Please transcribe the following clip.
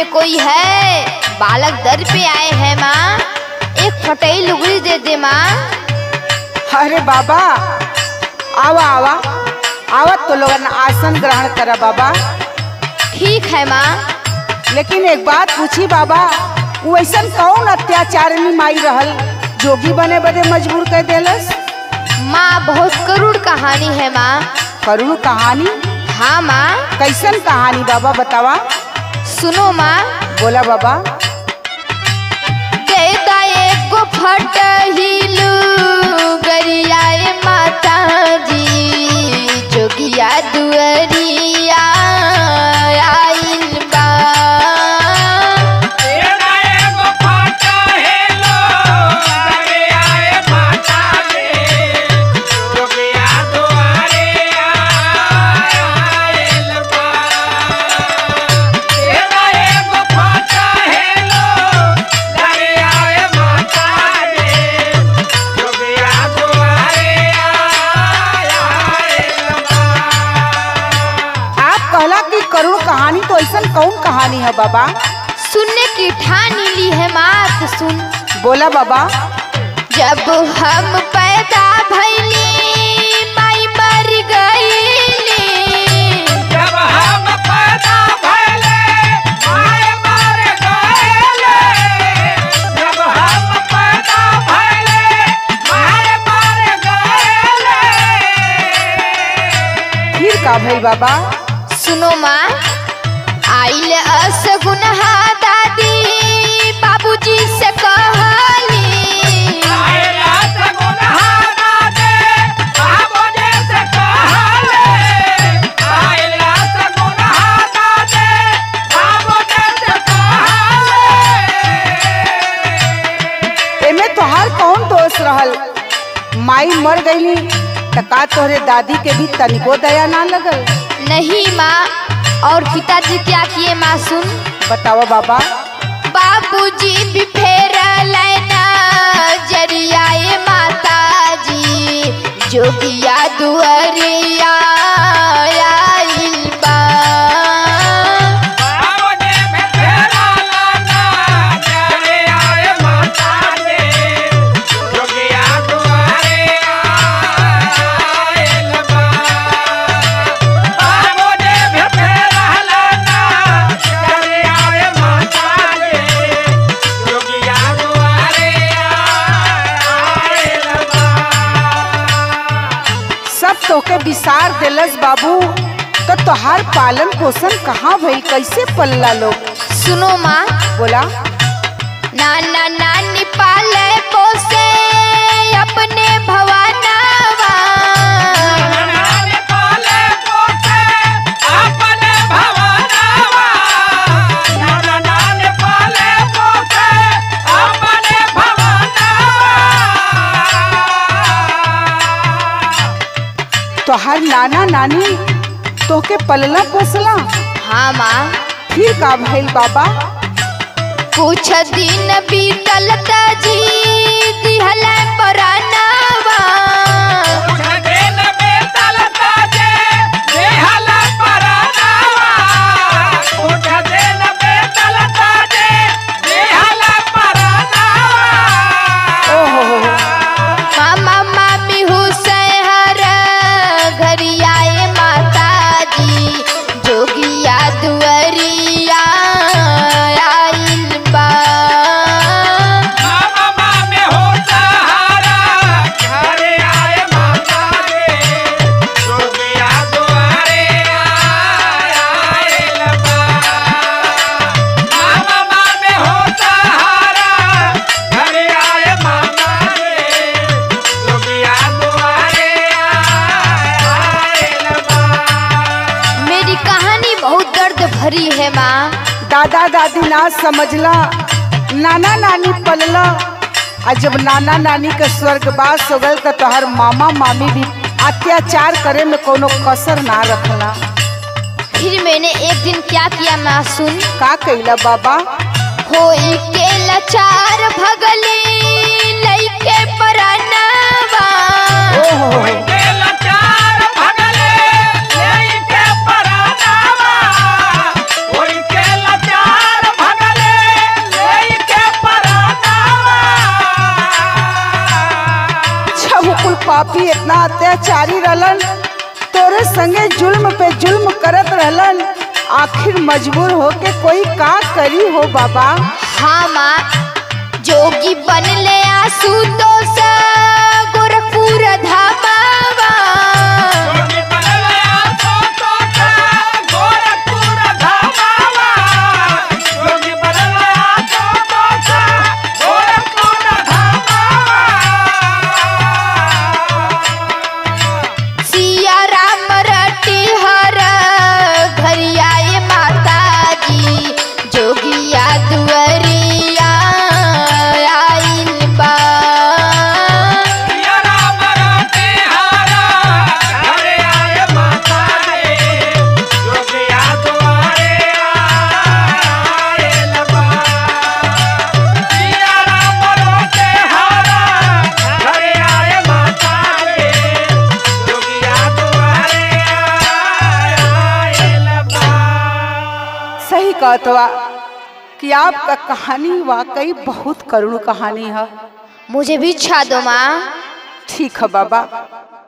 में कोई है बालक दर पे आए हैं माँ एक फटई लुगड़ी दे दे माँ अरे बाबा आवा आवा आवत तो लोगन आसन ग्रहण करा बाबा ठीक है माँ लेकिन एक बात पूछी बाबा वो ऐसा कौन अत्याचार में माई रहल जोगी बने बदे मजबूर कर देलस माँ बहुत करुण कहानी है माँ करुण कहानी हाँ माँ कैसन कहानी बाबा बतावा सुनो माँ बोला बाबा दे दाए को फटहिलू गरियाए माता जी जोगिया दुअरिया आइल बा आप कहला कि करुण कहानी तो ऐसा कौन कहानी है बाबा सुनने की ठानी ली है माँ तो सुन बोला बाबा जब हम पैदा भैली माई मर गईली फिर का भई बाबा सुनो माँ आइल असगुनहा दादी बाबूजी से कहली एमे तोहार कौन दोष रहल माई मर गईली त का तोहरे दादी के भी तनिको दया ना लगल नहीं माँ और पिताजी क्या किए माँ सुन बतावा बाबा बाबूजी भी फेर लेना जरियाए माता जी जोगिया दुअरिया आइल बा सब तोके विसार देलस बाबू तो तोहार पालन पोषण कहाँ भई कैसे पल्ला लोग सुनो माँ बोला नाना नानी पाले पोसे अपने भवानावा तोहार नाना नानी तोके पलला पोसला हाँ माँ फिर का भइल बाबा कुछ दिन बीतल जी दिहल परानावा ओहो हो हो। मामा मामी हुसैन घरियाए माता जी जोगिया दुअरिया आइल बा मेरी कहानी बहुत दर्द भरी है माँ दादा दादी ना समझला नाना नानी पलला आ जब नाना नानी के स्वर्गवास हो गल त तोहर मामा मामी भी अत्याचार करे में कोनो कसर ना रखला फिर मैंने एक दिन क्या किया माँ सुन का कैला बाबा होई के लाचार भगली लइके परानावा ओहो हो हो। कुल पापी इतना अत्याचारी रहलन तोरे संगे जुल्म पे जुल्म करत रहलन आखिर मजबूर होके कोई का करी हो बाबा हाँ माँ जोगी बनले आसू तो गोरखपुर धामावा सिया राम रटी हर घरियाए माता जी जोगिया दुअरिया आइल बा सही कहत बा कि आपका कहानी वाकई बहुत करुण कहानी है मुझे भी इच्छा दो माँ ठीक है बाबा